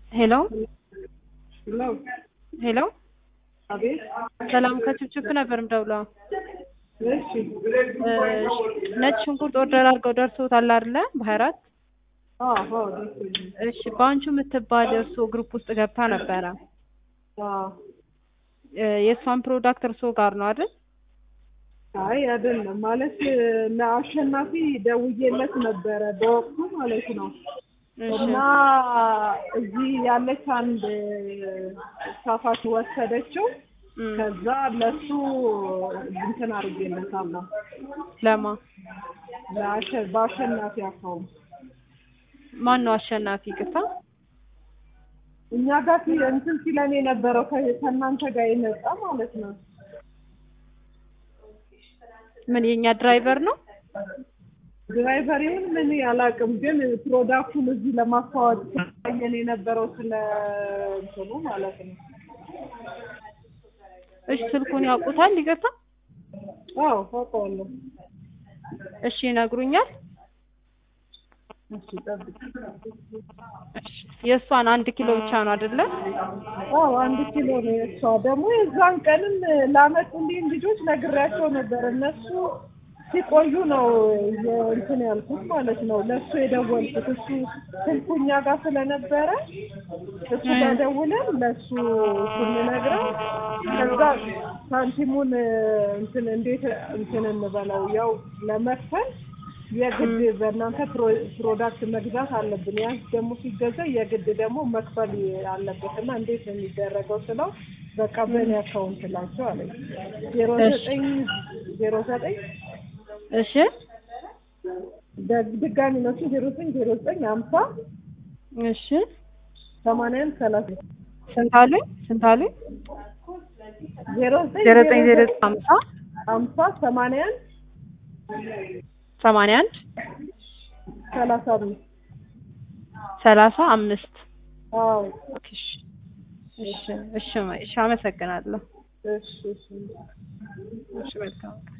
ሄሎ ሄሎ ሄሎ አቤት። ሰላም ከችብችብ ነበር ምደውለው። እሺ ነጭ ሽንኩርት ኦርደር አድርገው ደርሶታል አይደለ? በሀያ አራት አዎ አዎ ደርሶኛል። እሺ በአንቹ የምትባል እርስዎ ግሩፕ ውስጥ ገብታ ነበረ። አዎ እ የእሷን ፕሮዳክት እርስዎ ጋር ነው አይደል? አይ አይደለም ማለት ለአሸናፊ ደውዬለት ነበረ በወቅቱ ማለት ነው። እሺ እና እዚህ ያለች አንድ ሳፋት ወሰደችው። እም፣ ከዛ ለሱ እንትን አድርጌለታለሁ ለማ ለአሸ- በአሸናፊ አካውንት ማን ነው አሸናፊ? ቅታ እኛ ጋር ሲ- እንትን ሲለን የነበረው ከ- ከእናንተ ጋር የመጣ ማለት ነው። ምን የኛ ድራይቨር ነው? ድራይቨር ይሁን ምን አላውቅም፣ ግን ፕሮዳክቱን እዚህ ለማስተዋወቅ ሲያየን የነበረው ስለ እንትኑ ማለት ነው። እሺ ስልኩን ያውቁታል? ይቅርታ አዎ አውቀዋለሁ። እሺ ይነግሩኛል። እሺ ጠብቅ። እሺ የእሷን አንድ ኪሎ ብቻ ነው አይደለ? አዎ አንድ ኪሎ ነው የእሷ። ደግሞ የዛን ቀንም ላመጡልኝ ልጆች ነግሬያቸው ነበር። እነሱ ሲቆዩ ነው የ- እንትን ያልኩት ማለት ነው። ለእሱ የደወልኩት እሱ ስልኩ እኛ ጋር ስለነበረ እሱ ጋር ደውለን ለእሱ ስንነግረው ከዛ ሳንቲሙን እንትን እንዴት እንትን እንበለው ያው ለመክፈል የግድ በእናንተ ፕሮ- ፕሮዳክት መግዛት አለብን። ያን ደግሞ ሲገዛ የግድ ደግሞ መክፈል አለበት እና እንዴት ነው የሚደረገው ስለው በቃ በእኔ አካውንት ላቸው አለኝ። ዜሮ ዘጠኝ ዜሮ ዘጠኝ እሺ ደ- ድጋሚ ነሱ ዜሮ ዘጠኝ ዜሮ ዘጠኝ ሀምሳ እሺ ሰማንያ አንድ ሰላሳ ስንት አሉኝ? ስንት አሉኝ? ዜሮ ዘጠኝ ዜሮ ዘጠኝ ዜሮ ዘጠኝ ሀምሳ ሀምሳ ሰማንያ አንድ ሰማንያ አንድ ሰላሳ አምስት ሰላሳ አምስት አዎ እሺ እሺ እሺ እሺ አመሰግናለሁ። እሺ እሺ እሺ መልካም